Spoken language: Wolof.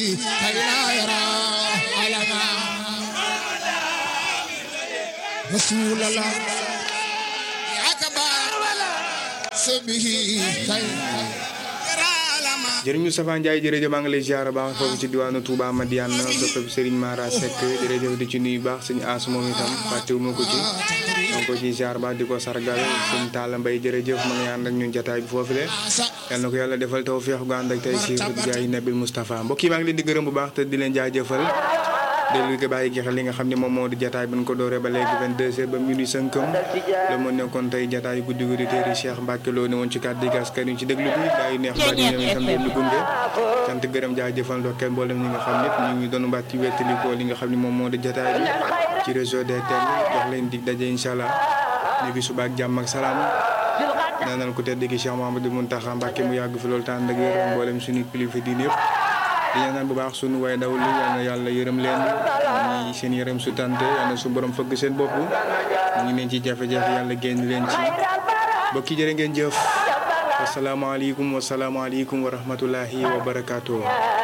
كي لا يرى علما رسول الله عقبا سبه كي jërëjëf Moustapha Ndiaye jërëjëf maa ngi lay ziar baax foofu ci diwaanu Touba Madiane soppeb Serigne Mara Seck jërëjëf di ci nuyu baax suñu aas moom itam fàttewuma ko ci maa ngi ko ciy ziar baax di ko sargal suñu Talla Mbaye jërëjëf ma ngi ànd ak ñun jataay bi foofu le yal na ko yàlla defal taw feex gu ànd ak tey si jaay Nabil Moustapha mbokk yi maa ngi leen di gërëm bu baax te di leen jaajëfal déglu ko bàyyi xel li nga xam ne moom moo di jataay bi ñu ko dooree ba léegi 22h ba minuit 5 la moo nekkoon tey jataay guddi guddi téeri Cheikh Mbacke Lo ne woon ci kàddu gi askan wi ci déglu bi gaa yi neex ba di ñoom itam doon ñu gunge sant gërëm jaajëfal ndokkeel mboolem ñi nga xam ñëpp ñu ngi doon mbàcc ci wettali ko li nga xam ne moom moo di jataay bi ci réseau DTL jox leen dig daje incha allah ñu ngi suba ak jàmm ak salaam ñaanal ko tedd gi Cheikh Mamadou Mountakha Mbacke mu yàgg fi loolu tànn ak yërëm mboolem suñu kilifa diine yëpp di ñaanal bu baax sunu way daw li yal na yàlla yërëm leen ñi seen yërëm su tante yal na su borom fëgg seen bopp ñu ngi leen ci jafe-jafe yàlla génn leen ci mbokki jërë ngeen jëf asalaamaaleykum wasalaamaaleykum wa rahmatullahi wa barakaatu.